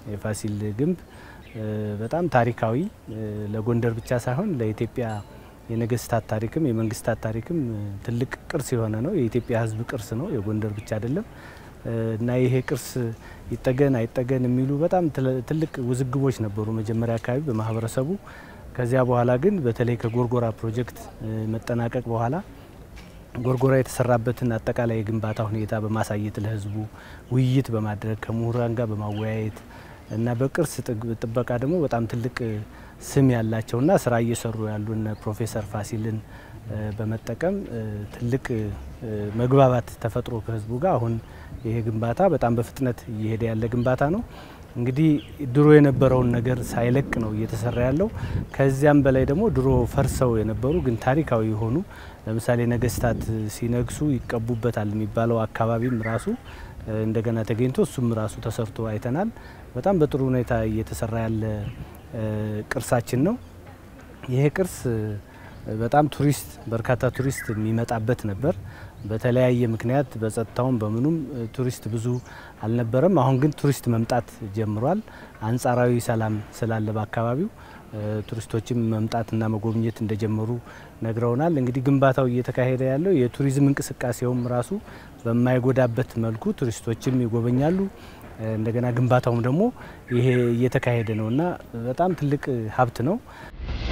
የፋሲል ግንብ በጣም ታሪካዊ ለጎንደር ብቻ ሳይሆን ለኢትዮጵያ የነገስታት ታሪክም የመንግስታት ታሪክም ትልቅ ቅርስ የሆነ ነው። የኢትዮጵያ ሕዝብ ቅርስ ነው፣ የጎንደር ብቻ አይደለም እና ይሄ ቅርስ ይጠገን አይጠገን የሚሉ በጣም ትልቅ ውዝግቦች ነበሩ መጀመሪያ አካባቢ በማህበረሰቡ። ከዚያ በኋላ ግን በተለይ ከጎርጎራ ፕሮጀክት መጠናቀቅ በኋላ ጎርጎራ የተሰራበትን አጠቃላይ የግንባታ ሁኔታ በማሳየት ለህዝቡ ውይይት በማድረግ ከምሁራን ጋር በማወያየት እና በቅርስ ጥበቃ ደግሞ በጣም ትልቅ ስም ያላቸውና ስራ እየሰሩ ያሉን ፕሮፌሰር ፋሲልን በመጠቀም ትልቅ መግባባት ተፈጥሮ ከህዝቡ ጋር አሁን ይሄ ግንባታ በጣም በፍጥነት እየሄደ ያለ ግንባታ ነው። እንግዲህ ድሮ የነበረውን ነገር ሳይለቅ ነው እየተሰራ ያለው። ከዚያም በላይ ደግሞ ድሮ ፈርሰው የነበሩ ግን ታሪካዊ የሆኑ ለምሳሌ ነገስታት ሲነግሱ ይቀቡበታል የሚባለው አካባቢም ራሱ እንደገና ተገኝቶ እሱም ራሱ ተሰርቶ አይተናል። በጣም በጥሩ ሁኔታ እየተሰራ ያለ ቅርሳችን ነው። ይሄ ቅርስ በጣም ቱሪስት በርካታ ቱሪስት የሚመጣበት ነበር። በተለያየ ምክንያት በጸጥታውም በምኑም ቱሪስት ብዙ አልነበረም። አሁን ግን ቱሪስት መምጣት ጀምሯል። አንጻራዊ ሰላም ስላለ በአካባቢው ቱሪስቶችም መምጣትና መጎብኘት እንደጀመሩ ነግረውናል። እንግዲህ ግንባታው እየተካሄደ ያለው የቱሪዝም እንቅስቃሴውም ራሱ በማይጎዳበት መልኩ ቱሪስቶችም ይጎበኛሉ። እንደገና ግንባታውም ደግሞ ይሄ እየተካሄደ ነው እና በጣም ትልቅ ሀብት ነው።